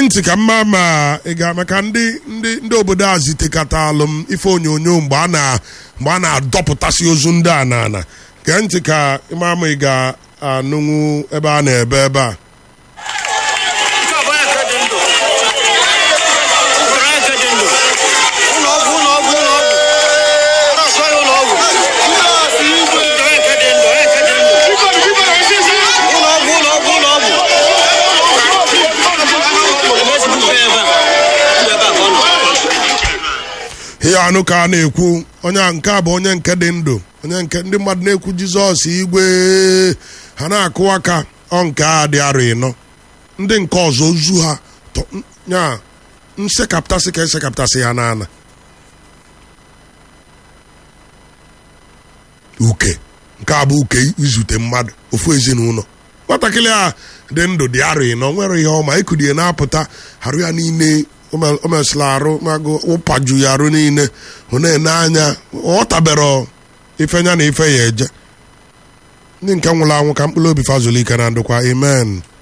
ntị ka mma ma ị ga maka ndị ndị ndị obodo a zitekatalụ m ife onyonyo mgbe a na mgbe a na-adọpụtasị ozu ndị a na ana gee ntị ka ịma ma ị ga-anụnwu ebe a na-ebe ebe a Nke a bụ onye nke dị ndụ. Usoro onye nke dị ndụ. Ụlọ ọgwụ, ụlọ ọgwụ, ụlọ ọgwụ. Nọọsụ onye ụlọ ọgwụ. Usoro onye nke dị ndụ, onye nke dị ndụ. Ụlọ ọgwụ, ụlọ ọgwụ, ụlọ ọgwụ. Ezigbo ebe a. Ebe a ka ọ nọ. ihe anụ ka a na-ekwu onye a nke a bụ onye nke dị ndụ onye nke ndị mmadụ na-ekwu jizọs igwe ha na-akụ aka ọ nke a dị arọ ịnọ ndị nke ọzọ ozu ha tọ- n- nya nsekaptasị ka esekaptasị ha n'ana uke nke a bụ uke izute mmadụ ofu ezinụlọ nwatakịrị a dị ndụ dị arọ ịnọ nwere ihe ọma ekudie na-apụta arụ ya niile o me- o mesịrị arụ magụ ụpaju ya arụ niile ọ na-ene anya ọ tabere ife nya na ife ya eje ndị nke nwụrụ anwụ ka mkpụrụ obi fazụlụ ike na ndụkwa amen